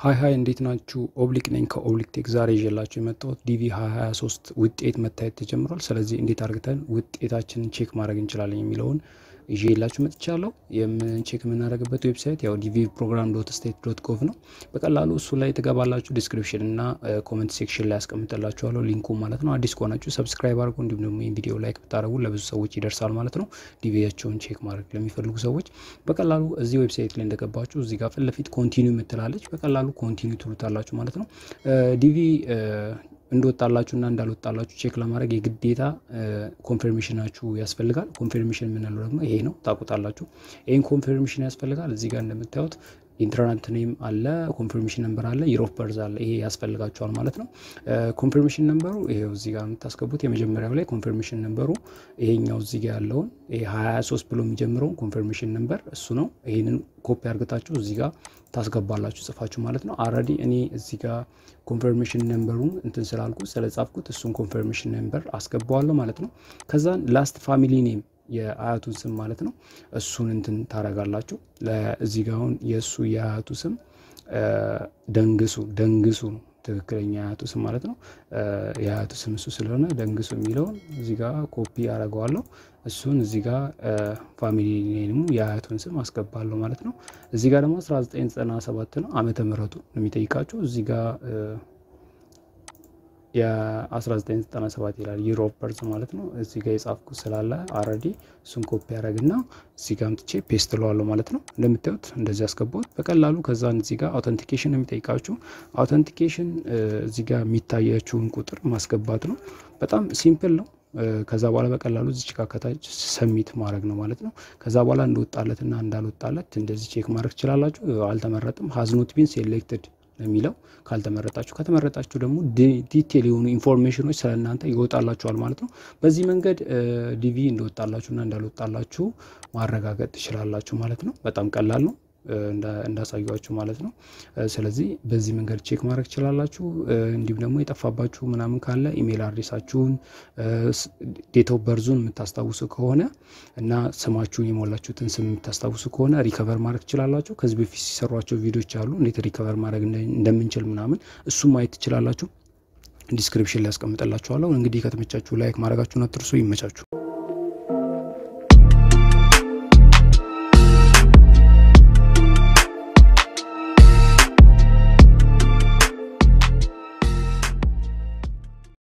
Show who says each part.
Speaker 1: ሀይ ሀይ እንዴት ናችሁ? ኦብሊክ ነኝ ከኦብሊክ ቴክ። ዛሬ ይዤላችሁ የመጣሁት ዲቪ 2023 ውጤት መታየት ተጀምሯል። ስለዚህ እንዴት አድርገን ውጤታችንን ቼክ ማድረግ እንችላለን የሚለውን ይዤላችሁ መጥቻለሁ። የምን ቼክ የምናደርግበት ዌብሳይት ያው ዲቪ ፕሮግራም ዶት ስቴት ዶት ጎቭ ነው። በቀላሉ እሱ ላይ ትገባላችሁ። ዲስክሪፕሽን እና ኮመንት ሴክሽን ላይ ያስቀምጥላችኋለሁ ሊንኩ ማለት ነው። አዲስ ከሆናችሁ ሰብስክራይብ አድርጉ። እንዲሁም ደግሞ ይህን ቪዲዮ ላይክ ብታደርጉ ለብዙ ሰዎች ይደርሳል ማለት ነው። ዲቪያቸውን ቼክ ማድረግ ለሚፈልጉ ሰዎች በቀላሉ እዚህ ዌብሳይት ላይ እንደገባችሁ እዚህ ጋር ፊት ለፊት ኮንቲኒው የምትላለች በቀላሉ ኮንቲኒው ትሉታላችሁ ማለት ነው። ዲቪ እንደወጣላችሁና እንዳልወጣላችሁ ቼክ ለማድረግ የግዴታ ኮንፊርሜሽናችሁ ያስፈልጋል። ኮንፊርሜሽን የምንለው ደግሞ ይሄ ነው፣ ታውቁታላችሁ። ይህን ኮንፊርሜሽን ያስፈልጋል። እዚህ ጋር እንደምታዩት ኢንተርናት ኔም አለ፣ ኮንፊርሜሽን ነምበር አለ፣ ይር ኦፍ በርዝ አለ። ይሄ ያስፈልጋቸዋል ማለት ነው። ኮንፊርሜሽን ነምበሩ ይሄው እዚህ ጋር የምታስገቡት የመጀመሪያው ላይ ኮንፊርሜሽን ነምበሩ ይሄኛው እዚህ ጋር ያለውን ይሄ 23 ብሎ የሚጀምረውን ኮንፊርሜሽን ነምበር እሱ ነው። ይሄንን ኮፒ አርግታችሁ እዚህ ጋር ታስገባላችሁ ጽፋችሁ ማለት ነው። አረዲ እኔ እዚህ ጋር ኮንፊርሜሽን ነምበሩን እንትን ስላልኩ ስለጻፍኩት እሱን ኮንፊርሜሽን ነምበር አስገባዋለሁ ማለት ነው። ከዛን ላስት ፋሚሊ ኔም የአያቱን ስም ማለት ነው። እሱን እንትን ታረጋላችሁ። እዚህ ጋ አሁን የእሱ የአያቱ ስም ደንግሱ ደንግሱ ነው ትክክለኛ የአያቱ ስም ማለት ነው። የአያቱ ስም እሱ ስለሆነ ደንግሱ የሚለውን እዚህ ጋ ኮፒ አረገዋለሁ። እሱን እዚህ ጋ ፋሚሊ ኔሙ የአያቱን ስም አስገባለሁ ማለት ነው። እዚህ ጋ ደግሞ 1997 ነው ዓመተ ምሕረቱ ነው የሚጠይቃችሁ እዚህ ጋ የ1997 ይላል ዩሮፕ በርዝ ማለት ነው። እዚህ ጋር የጻፍኩት ስላለ አረዲ እሱን ኮፒ ያደረግና እዚህ ጋር አምጥቼ ፔስት ለዋለሁ ማለት ነው። እንደምታዩት እንደዚህ ያስገባሁት በቀላሉ ከዛን እዚህ ጋር አውተንቲኬሽን የሚጠይቃችሁ አውተንቲኬሽን እዚህ ጋር የሚታያችሁን ቁጥር ማስገባት ነው። በጣም ሲምፕል ነው። ከዛ በኋላ በቀላሉ እዚች ጋር ከታች ሰሚት ማድረግ ነው ማለት ነው። ከዛ በኋላ እንደወጣለትና እንዳልወጣለት እንደዚህ ቼክ ማድረግ ትችላላችሁ። አልተመረጥም ሀዝኖት ቢን ሴሌክትድ የሚለው ካልተመረጣችሁ፣ ከተመረጣችሁ ደግሞ ዲቴል የሆኑ ኢንፎርሜሽኖች ስለ እናንተ ይወጣላችኋል ማለት ነው። በዚህ መንገድ ዲቪ እንደወጣላችሁና እንዳልወጣላችሁ ማረጋገጥ ትችላላችሁ ማለት ነው። በጣም ቀላል ነው እንዳሳያችሁ ማለት ነው። ስለዚህ በዚህ መንገድ ቼክ ማድረግ ትችላላችሁ። እንዲሁም ደግሞ የጠፋባችሁ ምናምን ካለ ኢሜይል አድሬሳችሁን ዴት ኦፍ በርዙን የምታስታውሱ ከሆነ እና ስማችሁን የሞላችሁትን ስም የምታስታውሱ ከሆነ ሪከቨር ማድረግ ትችላላችሁ። ከዚህ በፊት ሲሰሯቸው ቪዲዮች አሉ እንዴት ሪከቨር ማድረግ እንደምንችል ምናምን እሱም ማየት ትችላላችሁ። ዲስክሪፕሽን ላይ ያስቀምጥላችኋለሁ። እንግዲህ ከተመቻችሁ ላይክ ማድረጋችሁን አትርሱ። ይመቻችሁ።